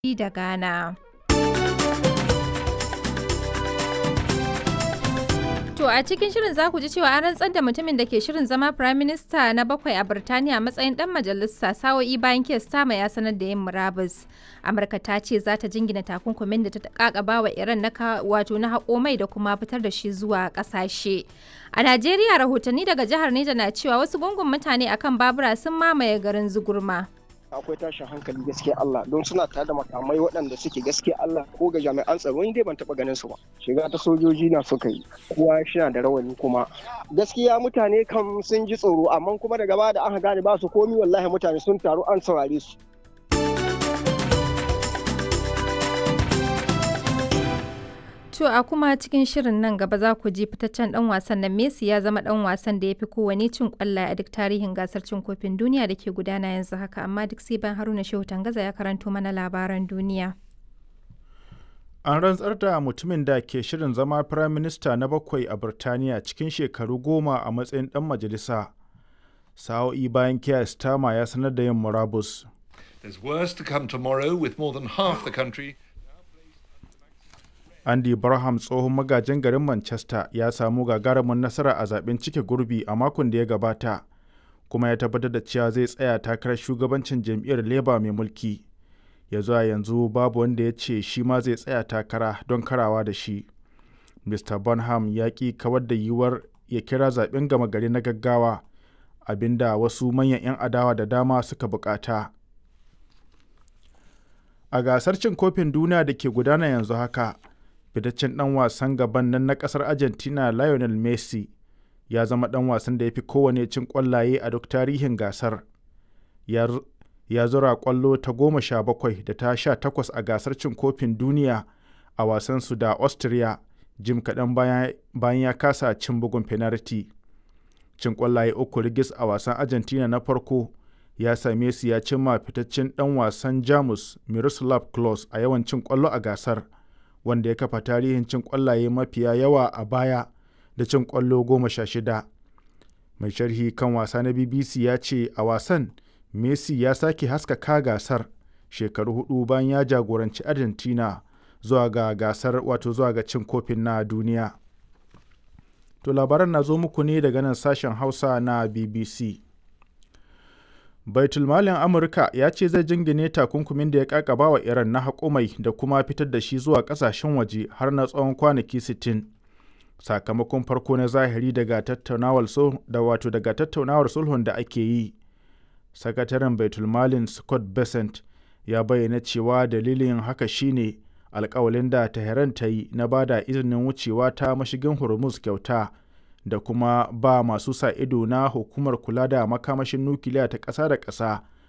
da Ghana. To a cikin shirin za ku ji cewa an rantsar da mutumin da ke shirin zama Prime Minister na bakwai a Birtaniya a matsayin dan majalisa sa'o'i bayan kes tama ya sanar da yin murabus. Amurka ta ce za ta jingina takunkumin da ta kakaba wa Iran na wato na haƙo mai da kuma fitar da shi zuwa ƙasashe. A Najeriya rahotanni daga jihar Neja na cewa wasu gungun mutane akan babura sun mamaye garin Zugurma. akwai tashin hankali gaskiya Allah don suna tare da makamai waɗanda suke gaskiya Allah ko ga jami'an tsaro ni dai ban taɓa ganin su ba shiga ta sojoji na suka yi kowa shina da rawani kuma gaskiya mutane kam sun ji tsoro amma kuma daga baya da aka gane ba su komi wallahi mutane sun taru an saurare su To a kuma cikin shirin nan gaba za ku ji fitaccen dan wasan nan Messi ya zama dan wasan da ya fi kowane cin kwallaye a duk tarihin gasar cin kofin duniya da ke gudana yanzu haka amma duk sai ban Haruna Shehu Tangaza ya karanto mana labaran duniya. An rantsar da mutumin da ke shirin zama Firayim Minista na bakwai a Birtaniya cikin shekaru goma a matsayin dan majalisa. Sa'o'i bayan Keir Starmer ya sanar da yin murabus. There's worse to come tomorrow with more than half the country Andy Barham tsohon magajin garin Manchester ya samu gagarumin nasara a zaben cike gurbi a makon da ya gabata, kuma ya tabbatar da cewa zai tsaya takarar shugabancin jam'iyyar Labour mai mulki. Ya zuwa yanzu babu wanda ya ce shi ma zai tsaya takara don karawa da shi. Mr. Bonham ya ƙi kawar da yiwuwar ya kira zaben gama gari na gaggawa, abinda wasu manyan 'yan adawa da dama suka bukata. A gasar cin kofin duniya da ke gudana yanzu haka, fitaccen dan wasan gaban nan na kasar argentina lionel messi ya zama dan wasan da ya fi kowane cin kwallaye a duk tarihin gasar ya zura kwallo ta goma sha bakwai da ta sha takwas a gasar cin kofin duniya a wasansu da austria jim kaɗan bayan ya kasa cin bugun penalty cin kwallaye uku rigis a wasan argentina na farko ya same su ya cimma fitaccen dan wasan jamus miroslav klose a yawan cin kwallo a gasar wanda ya kafa tarihin cin kwallaye mafiya yawa a baya da cin kwallo goma sha shida. Mai sharhi kan wasa na BBC ya ce a wasan Messi ya sake haskaka gasar shekaru hudu bayan ya jagoranci Argentina zuwa ga gasar wato zuwa ga cin kofin na duniya. To labaran na zo muku ne daga nan sashen Hausa na BBC. baitulmalin amurka ya ce zai jingine takunkumin da ya kakaba wa iran na haƙumai da kuma fitar da shi zuwa ƙasashen waje har na tsawon kwanaki 60 sakamakon farko na zahiri daga tattaunawar da wato daga tattaunawar sulhun da ake yi sakataren baitulmalin scott besant ya bayyana cewa dalilin haka shine alkawalin da tehran ta yi na bada izinin wucewa ta mashigin hormuz kyauta da kuma ba masu sa ido na hukumar kula da makamashin nukiliya ta ƙasa da ƙasa